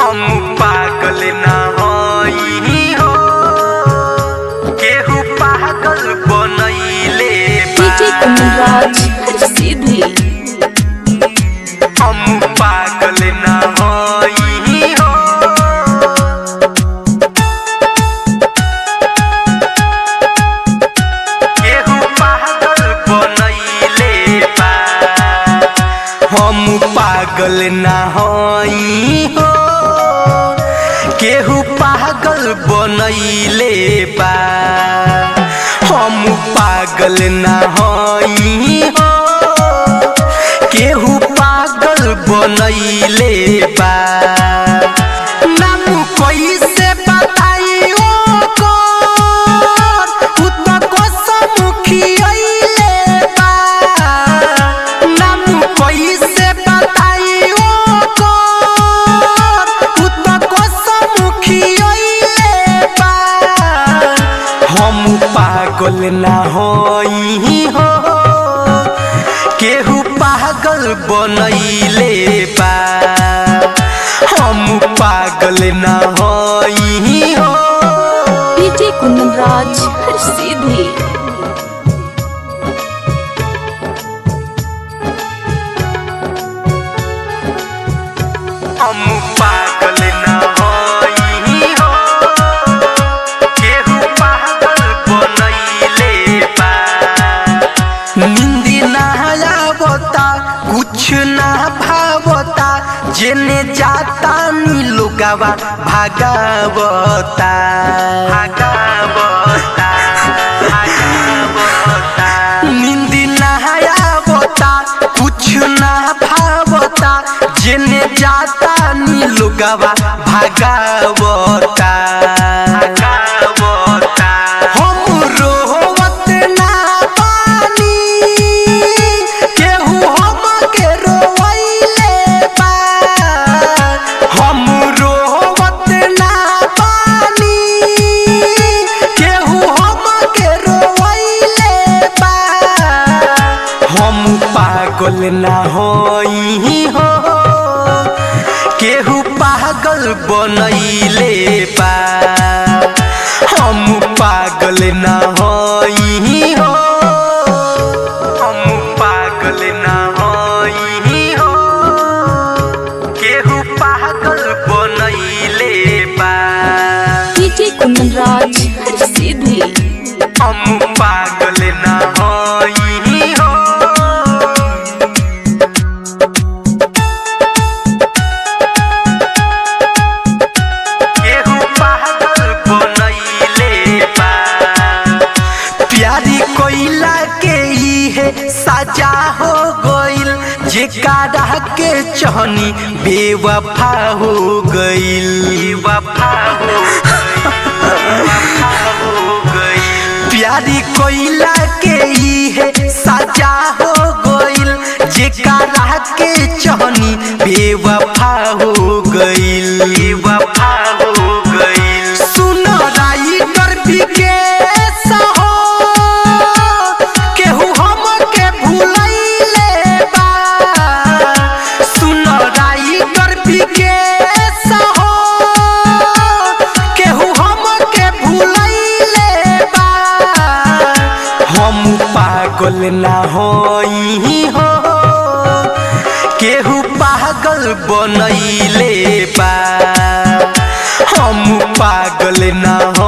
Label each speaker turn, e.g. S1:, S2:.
S1: हम पागल ना हई हो केहू पागल बनैले
S2: डीजे कुंदराज सीधी
S1: हम पागल ना हई हो केहू पागल बनैले बा हम पागल ना हई हो केहू पागल बनैले बा हम पागल ना हई हो केहू पागल बनैले बा नाम कैसे बताई ओकर उ त कसमुखी अइले बा नाम कैसे बताई ओकर उ त कसमुखी अइले बा हम पागल ना हई हो केहू पागल बनैले बा हम पागल ना हई हो
S2: डीजे कुंदराज सीधी
S1: हम पागल ना हई हो केहू पागल बनैले बा निंदी ना आवता कुछ ना भावता जेने जाता नी लोगावा भागावता भागावता भागावता निंदी ना आवता कुछ ना भावता जेने जाता नी लोगावा भागावता भागावता हम रोवत ना पानी केहू हमके रोवैले बा हम रोवत ना पानी केहू हमके रोवैले बा हम पागल ना हई हो केहू पागल बनैले बा हम पागल ना हई हो हम पागल ना हई हो केहू पागल बनैले बा
S2: डीजे कुंदराज सीधी
S1: हम पागल ना हई हो केहू पागल बनैले बा प्यारी कोइला के इहे सजा हो गइल जेकारा के चहनी बेवफा हो गइल बेवफा हो गइल प्यारी कोइला के इहे सजा हो गइल जेकारा के चहनी बेवफा हो गइल बेवफा हो गइल सुन राइटर विकेश हो केहू हमके भुलैले बा सुन राइटर विकेश हो केहू हमके भुलैले बा हम पागल ना हई हो केहू पागल बनैले बा हम पागल ना